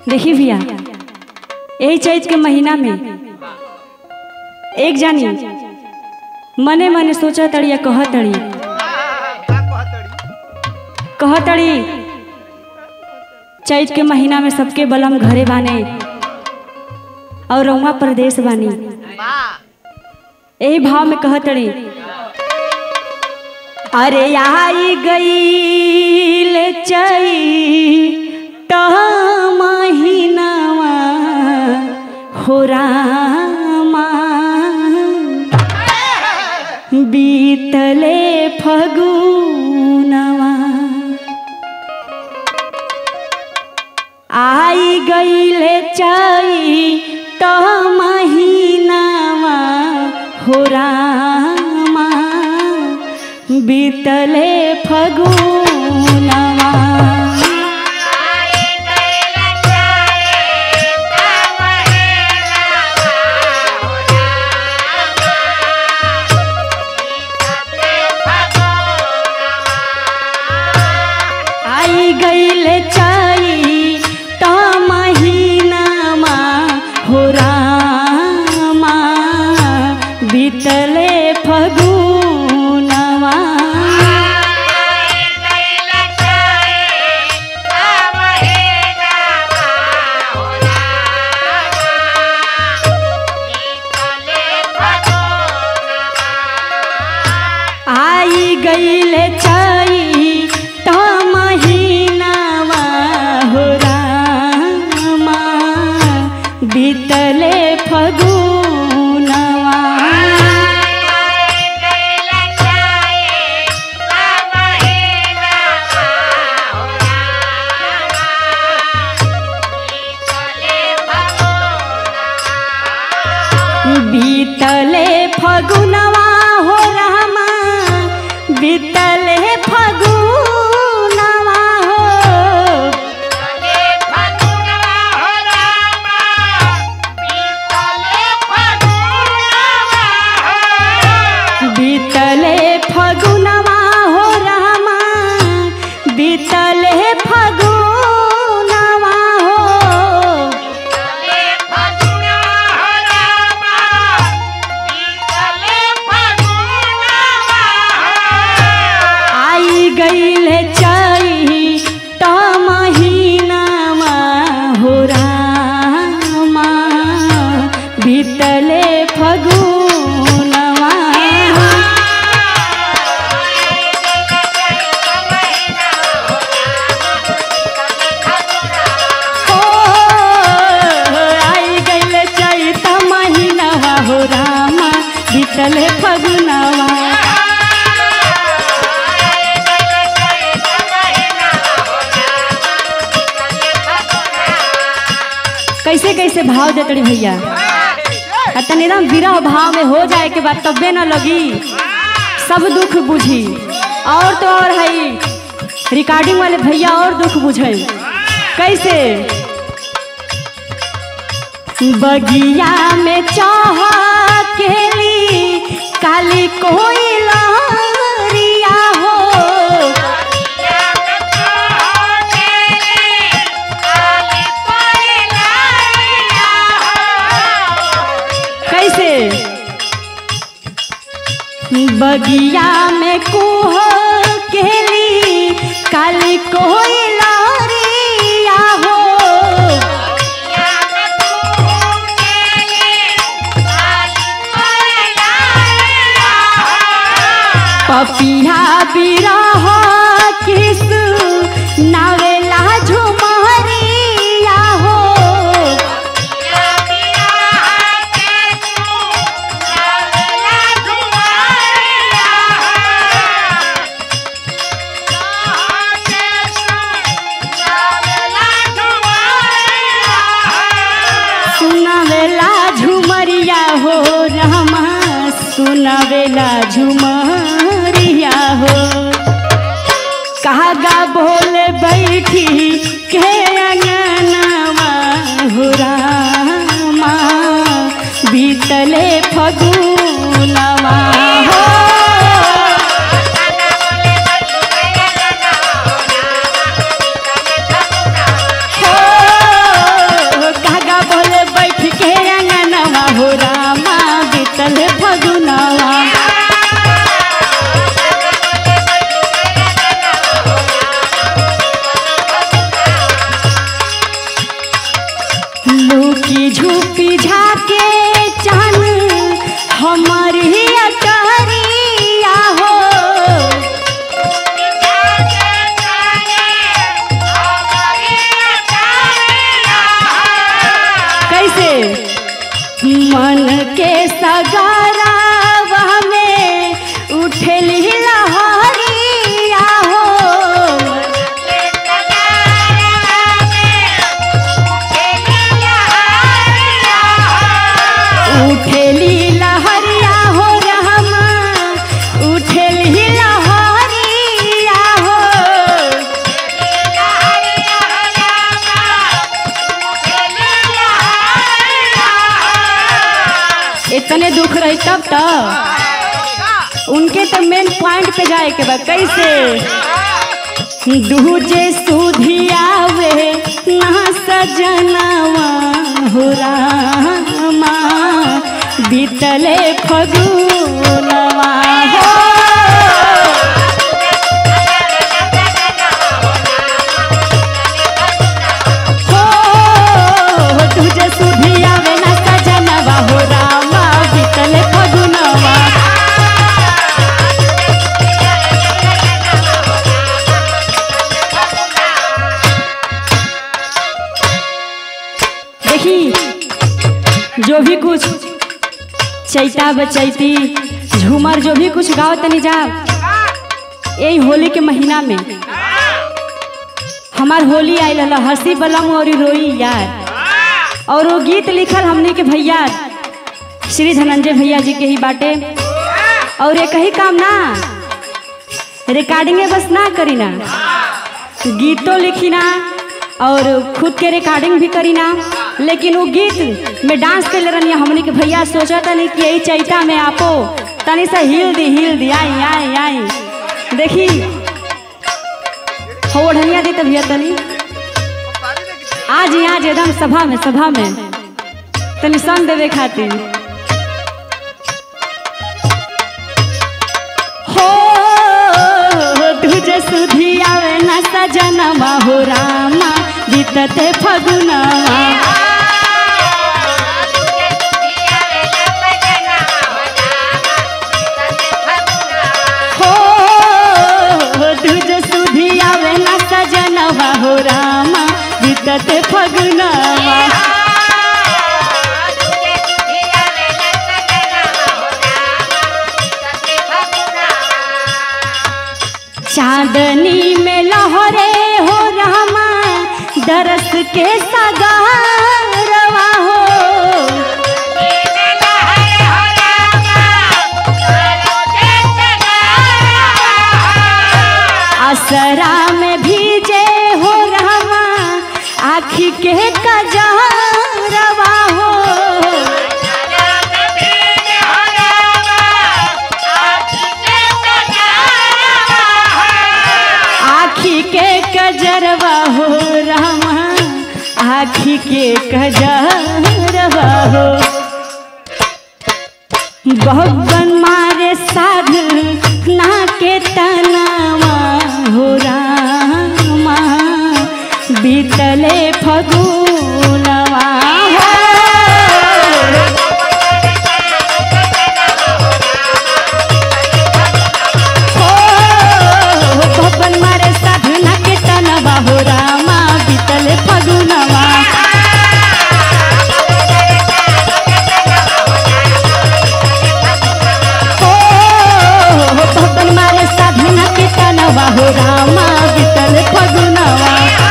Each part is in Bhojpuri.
देखी भैया यही चैत के महीना में एक जानी मने मने सोचा तड़ी या कह तड़ी कह तड़ी चैत के महीना में सबके बलम घरे बाने और रउआ प्रदेश बानी यही भाव में कह तड़ी अरे आई गई चई महीनावा हो रामा बीतले फगुनवा आई गईले चाई तो महीनावा हो रामा बीतले फगुनवा आई गईले चाई तो महीनामा हो रामा बीतले फगुनवा आई गईले चाई तो महीनावा हो रामा बीतले फगुनवा बीतले फगुनवा हो रामा बीतले फगुनवा हो बीतले फगुनवा हो रामा बीतले फगुनवा हो आई गईले चाई तो महीनामा हो रामा बीतले फगुनवा हो आई गईले चाई तो महीनावा हो रामा बीतले फगुनवा कैसे कैसे भाव देते रे भैया आ तनी एकदम विरह भाव में हो जाए के बाद तबे न लगी सब दुख बुझी और तो और है रिकॉर्डिंग वाले भैया और दुख बुझे कैसे बगिया में चाह केली काली कोई लहरिया हो कैसे बगिया में कुह केली काली कोई लहरिया हो पपिया बिरह किस नावेला झुमरिया हो सुनावेला झुमरिया हो रामा सुनावेला झुमरिया हो कहा गा बोल बैठी के अंगनवा हो रामा बीतले फगुनवा हो हो पीझा के चान हमारी अटरिया हो कैसे मन के सगारावा में उठली लहरिया हो उठेली लहरिया हो रहमा उठेली लहरिया हो इतने दुख रही तब तो उनके तो मेन पॉइंट पे जाए के बा कैसे दूजे सुधियावे ना सजनवा हो रामा बीतले फगुनवा हो हो तुझे सुधियावे ना सजनवा हो रामा बीतले फगुनवा देखी जो भी कुछ चैता बचैती झूमर जो भी कुछ गाओ तनी जा यही होली के महीना में हमार होली आयल हल हंसी बलम और रोई यार और वो गीत लिखल हमने के भैया श्री धनंजय भैया जी के ही बाटे और ये कही काम ना रिकॉर्डिंगे बस ना करी ना गीतों लिखी ना और खुद के रिकॉर्डिंग भी करी ना लेकिन वो गीत में डांस कर रही हमने के भैया सोचा तनी कि यही चैता में आपो तनी सा हिल दी हिल दी आई आई आई देखी हो ओढ़निया दी तभी तनी आज ही आज एकदम सभा में सभा में तनी संग देवे खातिर हो तुझे सुधी आवे न सजनवा हो रामा बीतते फगुनवा हो तुझे सुधी आवे न सजनवा हो रामा बीतते फगुनवा चांदनी में लहरे हो रामा दरस के सगारवा हो असरा में भीजे हो रामा आखी के कजरवा हो आखी के कजरवा हो रामा आखी के कजरवा हो बहबन मारे साध ना के तनावा हो रामा बीतले फगुनवा हो हो भवन मारे साधना के तनवा हो रामा बीतले फगुनवा हो भवन मारे साधना के तनवा हो रामा बीतले फगुनवा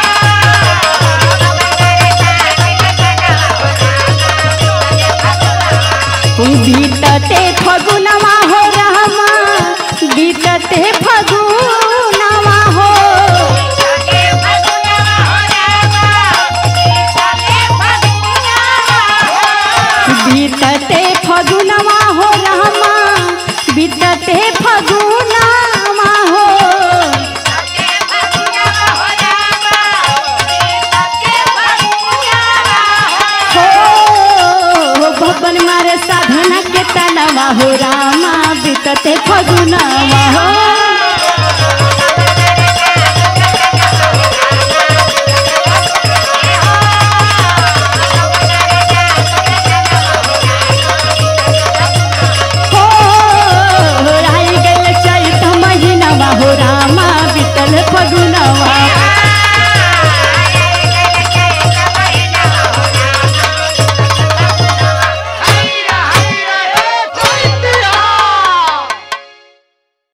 बीतते फगुनवा हो रामा बीतते फगुनवा हो बीतते फगुनवा हो रामा बीतते फगुनवा हो हो भवन मारे साधना के तनवा हो रामा बीतते फगुनवा हो